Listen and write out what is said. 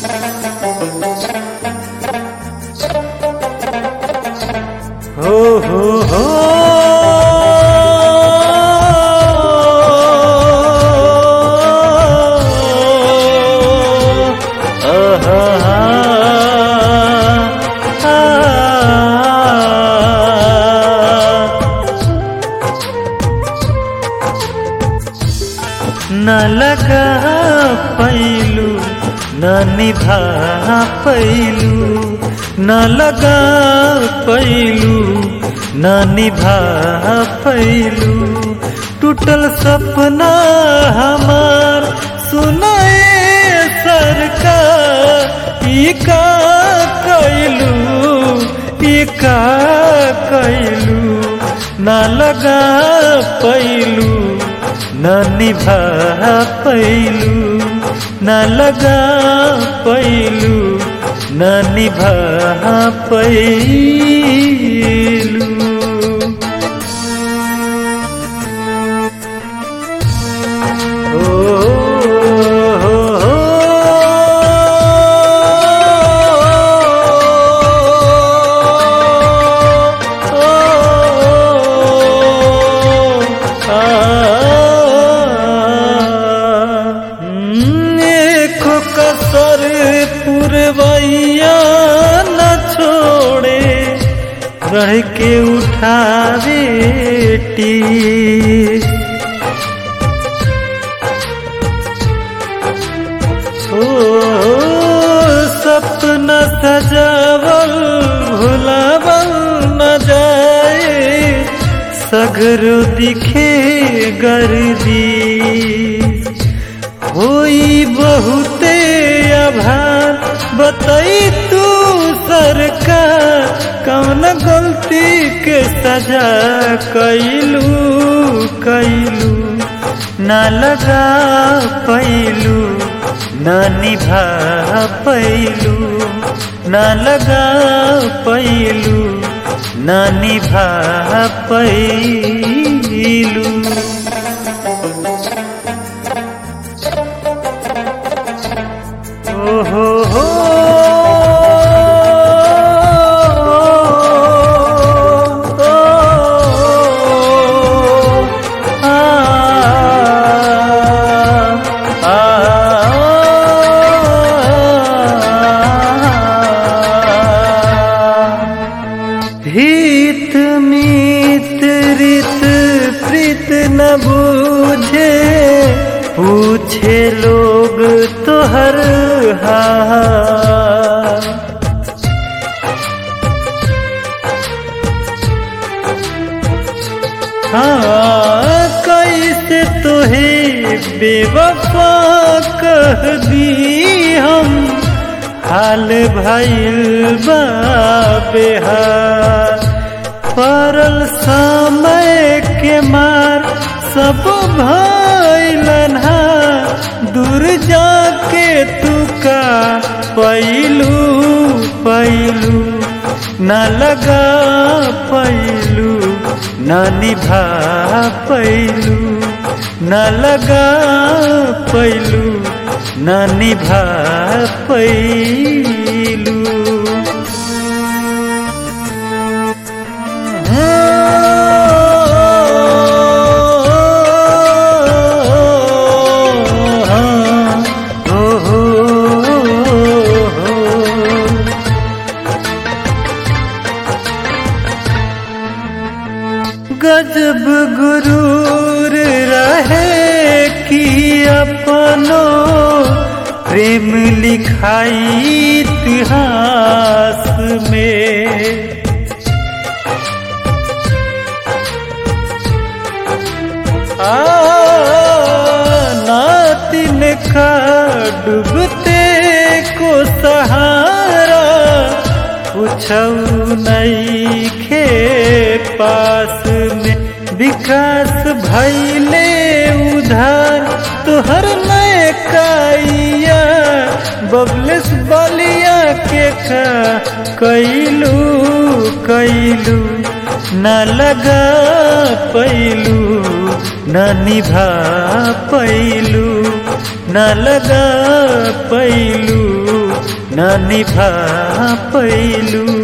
हो हो हो न लगा पैलू न निभा पैलू न लगा पैलू न निभा पैलू टूटल सपना हमार सुनाए सरकार ई का कैलू ई का कैलू न लगा पैलू न निभा पैलू न लगा पैलू न निभा पैलू ओ हो हो देखो कसर पुरवैया न छोड़े रह के उठावे टी ओ सपना सजावल भुलावल न जाए सगरो दिखे गर्दी होई बहुते आभार बताई तू सरकार कौन गलती के सजा कैलू कैलू न लगा पैलू न निभा पैलू न लगा पैलू न निभा पैलू ओ हो हो हित मित रित प्रीत न बूझे पूछे लोग तो हर हाल हाँ कैसे तुहे बेवफा कह दी हम हाल भइल बा बेहार परल समय के मार सब भइलन दूर जाके तू का पैलू पैलू न लगा पैलू न निभा पैलू न लगा पैलू न निभा पैलू गजब गुरूर रहे कि अपनो प्रेम लिखाई इतिहास में आ नातिन का डूबते को सहारा पूछऊ नहीं खे पास में विकास भैले उधार तुहर नए काइया बबलेस बलिया के का कैलू कैलू न लगा पैलू न निभा पैलू न लगा पैलू न निभा पैलू